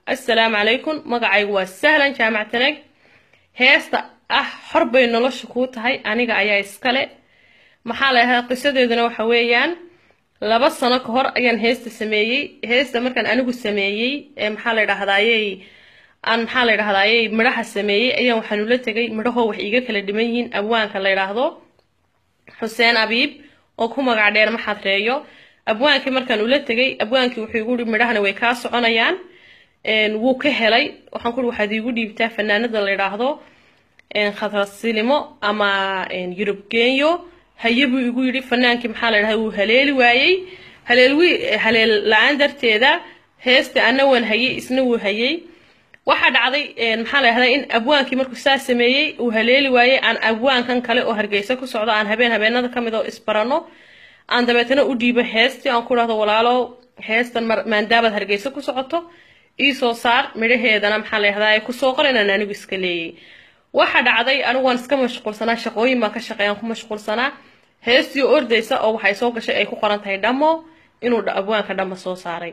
assalaamu calaykum magacaygu waa sahlan jaamac tanag heesta ah xor bay nolosha kuu tahay aniga ayaa iskale maxaa la dhahaa qisadeeduna waxa weeyaan laba sano ka hor ayaan heesta sameeyey heesta markaan anigu sameeyey ee maxaa la dhahdaayey aan maxaa la dhahdaayey midhaha sameeyey ayaan waxaan ula tegay midhahoo wax iiga kala dhiman yihiin abwaanka la yidhaahdo xuseen abiib oo ku magac dheer maxaad reeyo abwaankii markaan ula tegay abwaankii wuxuu igu yihi midhahana way kaa soconayaan wuu ka helay waxaan ku waxaad iigu dhiibtaa fanaanada la yidhaahdo khadrasilimo ama yurub genyo haye buu igu yidhi fanaankii maxaa la yidhahda wuu haleeli waayey haleelwi haleel la-aan darteeda heesta ana waan hayey isna wuu hayey waxaa dhacday maxaa la yidhahdaa in abwaankii markuu saa sameeyey uu haleeli waayey aan abwaankan kale oo hargeysa ku socdo aan habeen habeenada kamid oo isbarano aan dabeetana u dhiibo heestii aan ku dhahdo walaalo heestan maandaabaad hargeysa ku socoto iisoo saar midhaheedana maxaa la yidhahdaa kusoo qor inaan anigu iska leeyay waxa dhacday anigu waan iska mashquulsanaa shaqooyin baan ka shaqeeyaan ku mashquulsanaa heestii ordaysa oo waxay soo gashay ay ku qoran tahay dhamo inuu abwaanka dhamo soo saaray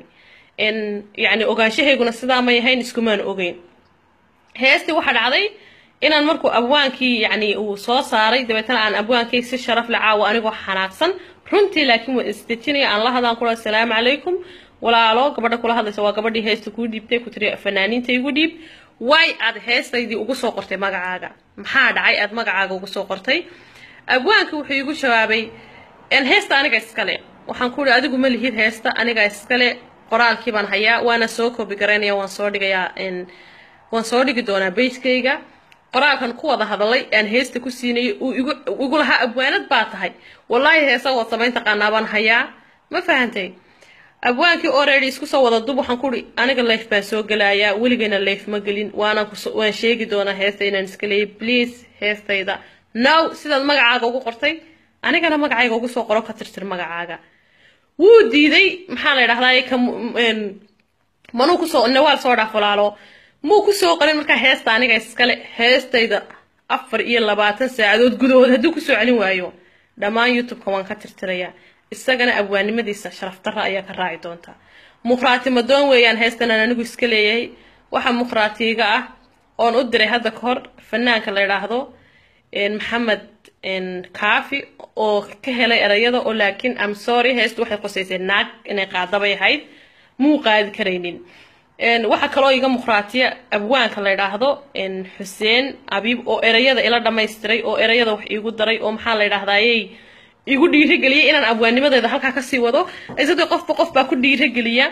yacni ogaanshahayguna sidaa may ahayn iskumaan ogeyn heestii waxaa dhacday inaan markuu abwaankii yacni uu soo saaray dabeetana aan abwaankii si sharaf la caawo anigoo xanaaqsan runtii laakiin waan isdejinaya aan la hadaan kula asalaamu calaykum walaalo gabadha kula hadlaysa waa gabadhii heesta kuu dhiibtay ku tiri fanaaniinta igu dhiib way aad heestaydii ugu soo qortay magacaaga maxaa dhacay aad magacaaga ugu soo qortay abwaankii wuxuu igu jawaabay heesta aniga iskale waxaan ku ihi adigu ma lihid heesta aniga iskale qoraalkii baan hayaa waana soo koobi garaynaya waan soo dhigayaa waan soo dhigi doonaa beyskayga qoraalkan ku wada hadalay aan heesta ku siinayay uu igu lahaa abwaanad baa tahay wallaahi heesa waad samayn taqaanaa baan hayaa ma fahantay abwaankii already isku soo wada dub waxaan kuhi aniga leef baan soo gelayaa weligayna leef ma gelin waanaan waan sheegi doonaa heesta inaan iska leeyay please heestayda now sidaad magacaaga ugu qortay anigana magacayga ugu soo qoro ka tirtir magacaaga wuu diiday maxaa la yidhahdaa manuu kusoo nawaal soo dhaaf walaalo muu kusoo qorin markaa heesta aniga iskale heestayda afar iyo labaatan saacadood gudahood hadduu kusoo celin waayo dhammaan youtube-ka waan ka tirtirayaa isagana abwaannimadiisa sharaf darra ayaa ka raaci doonta mukhraati madoon weeyaan heestan aan anigu iska leeyahay waxa mukhraatiiga ah oon u diray hadda ka hor fanaanka la yidhaahdo maxamed kaafi oo ka helay erayada oo laakiin am sorry heestu waxay qosaysay naag inay qaadabay ahayd muu qaadi karaynin waxaa kaloo iga mukhraatiya abwaanka la yidhaahdo xuseen abiib oo erayada ila dhammaystiray oo erayada wax iigu daray oo maxaa la yidhahdayey igu dhiirageliyay inaan abwaannimadeeda halkaa kasii wado isagoo qofba qof baa ku dhiirageliya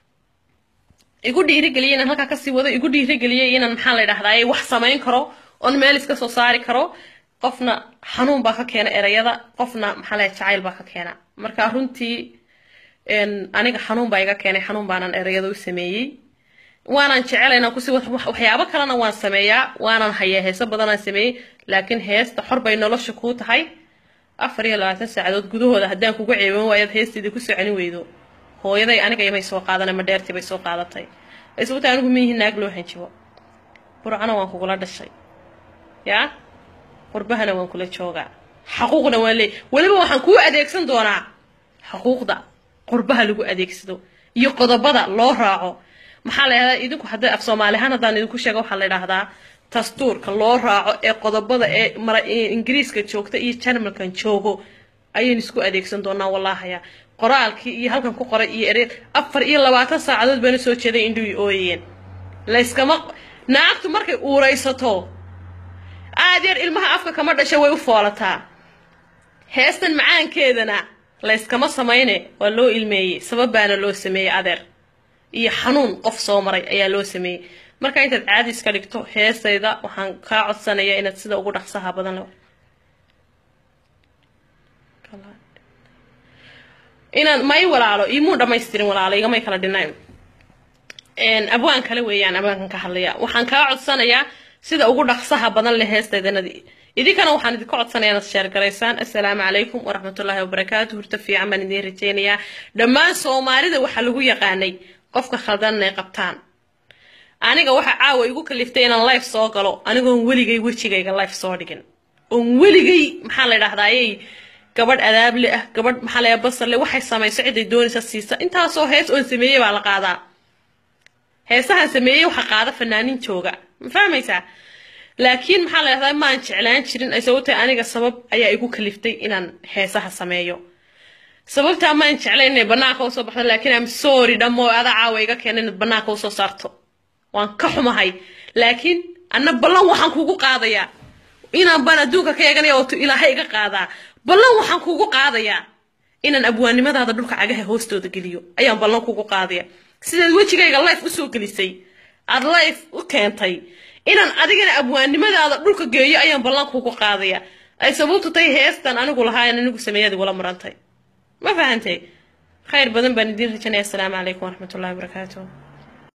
igu dhiirageliya inaan halkaa kasii wado igu dhiirageliyay inaan maxaa la yidhahdaye wax samayn karo oon meel iska soo saari karo qofna xanuun baa ka keena erayada qofna maxaa lahay jacayl baa ka keena marka runtii aniga xanuun baa iga keenay xanuun baanan erayada u sameeyey waanaan jecela inaan kusi waxyaabo kalena waan sameeyaa waanan hayaa heeso badanaan sameeyey laakiin heesta xor bay nolosha kuu tahay afar iyo labaatan saacadood gudahooda haddaan kugu ceeban waayaad heesteedii kusoo celin weydo hooyaday aniga imay soo qaadana ma dheertii bay soo qaadatay sababta anigu miyihi naag loo hanjibo burcana waan kugula dhashay yaa qurbahana waan kula joogaa xaquuqna waan leey weliba waxaan kuu adeegsan doonaa xaquuqda qurbaha lagu adeegsado iyo qodobada loo raaco maxaa la yidhahdaa idinku hadda af soomaalihaan haddaan idinku sheega waxaa la yidhaahdaa dastuurka loo raaco ee qodobada ee mara ingiriiska joogta iyo jarmalkan joogo ayaynu isku adeegsan doonaa wallahaya qoraalkii iyo halkan ku qoray iyo ere afar iyo labaatan saacadood baana soo jeeday indhuwi ooyeen layskama naagtu markay uuraysato aad yar ilmaha afka kama dhasha way u foolataa heestan macaankeedana layskama samayne waa loo ilmeeyey sabab baana loo sameeyey adeer iyo xanuun qof soo maray ayaa loo sameeyey marka intaad caadi iska dhigto heestayda waxaan kaa codsanayaa inaad sida ugu dhaqsaha badan inaan may walaalo imuu dhamaystirin walaalo igamay kala dhinayn abwaan kale weeyaan abwaankan ka hadlaya waxaan kaa codsanayaa sida ugu dhaqsaha badan leh heestaydanad idinkana waxaan idinka codsanayaa inaad sheergaraysaan assalaamu calaykum waraxmatullaahi wabarakaatu hurta fiican baan idiin rajeynayaa dhammaan soomaalida waxaa lagu yaqaanay qofka khaldan inay qabtaan aniga waxa caawa igu kaliftay inaan life soo galo anigoon weligay wejigayga life soo dhigin oon weligay maxaa la yidhahdayey gabadh adaable ah gabadh maxaa la basarle waxay samayso ciday doonaysa siisa intaasoo hees oon sameeyey baa la qaadaa heesahan sameeyey waxa qaada fanaanin jooga ma fahmaysaa laakiin maxaa la dhahdaa maan jeclaan jirin ay sababtay aniga sabab ayaa igu kaliftay inaan heesaha sameeyo sababtaa maan jeclayn inay banaanka usoo baxdo laakiin am sorry dhammo adaa caawa iga keena inaad banaanka usoo saarto waan ka xumahay laakiin anna ballan waxaan kugu qaadayaa inaan baan adduunka ka eeganaya ootu ilaahay iga qaadaa ballan waxaan kugu qaadayaa inaan abwaannimadaada dhulka cagaha hoostooda geliyo ayaan ballan kugu qaadaya sidaad wejigayga life usoo gelisay aad life u keentay inaan adigana abwaannimadaada dhulka geeyo ayaan ballan kugu qaadaya ay sababtu tahay heestan anigu lahaayan anigu sameeyad igula marantay ma fahantay khayr badan baan idiin rajanaya asalaamu calaykum waraxmatullahi wabarakaatuh